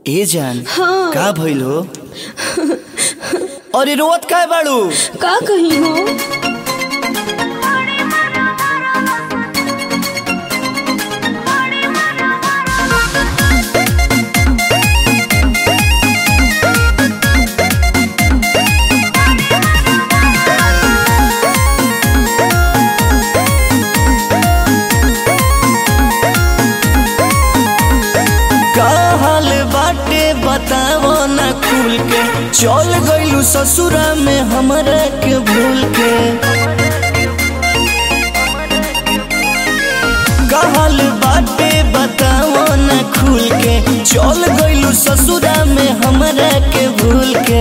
ए जान हाँ। का भइल हो अरे रोवत काय बाड़ू का कही हो का हाल बाटे बतावो ना खुल के चल गइलू ससुरा में हमरा के भूल के का हाल बाटे बतावो ना खुल के चल गइलू ससुरा में हमरा के भूल के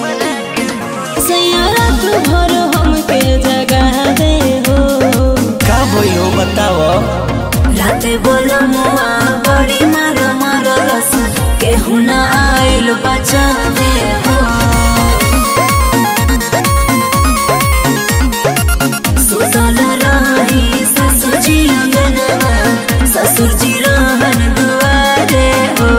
सैयारा तू भर हमके जगा दे हो का भइल हो बतावो राते बोलो मुआ बड़ी मार मार रस केहू ना आइल बचा दे हो सुतल रही ससुर जी अंगनवा ससुर जी रहन दुआरे हो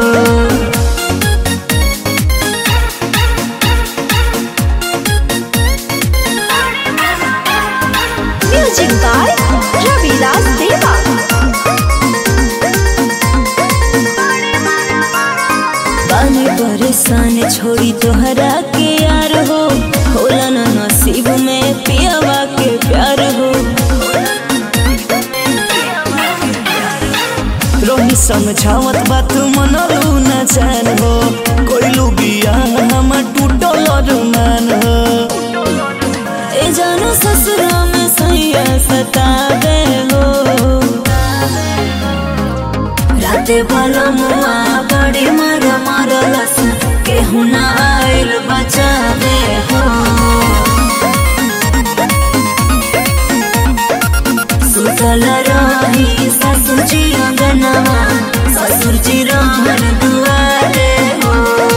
म्यूजिक बाय रविलास देवा बानी परेशान छोड़ी तोहरा के यार हो होला ना नसीब में पियावा के प्यार हो रोही समझावत बात मनलू न जान हो कोइलू बिया हम टूटल अरमान हो ए जानो ससुरा में सैया सतावे हो राते भलो मुआ बड़ी मार मार लस केहू ना आइल बचावे हो सुतल रही ससुर जी अंगनवा ससुर जी रहन दुआरे हो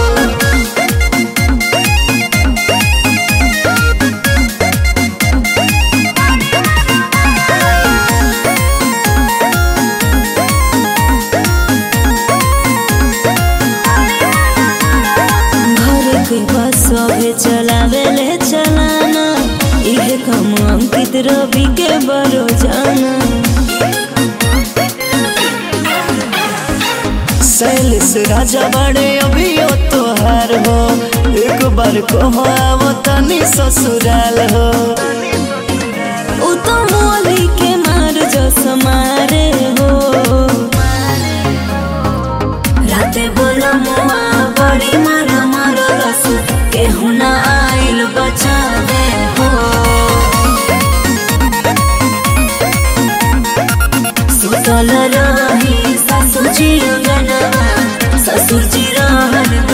घर के बस सभे चलावे ले चलाना इहे कम अंकित रवि के बरो जाना सैलिस राजा बड़े अभियो तोहार हो एक बार कहो आवो तनी ससुराल हो उ तो मोली के मार जस मारे हो राते बोला मुआ बड़ी मार मार रस केहू ना आइल बचावे हो सुतल रही ससुर जी अंगनवा ससुर जी रहन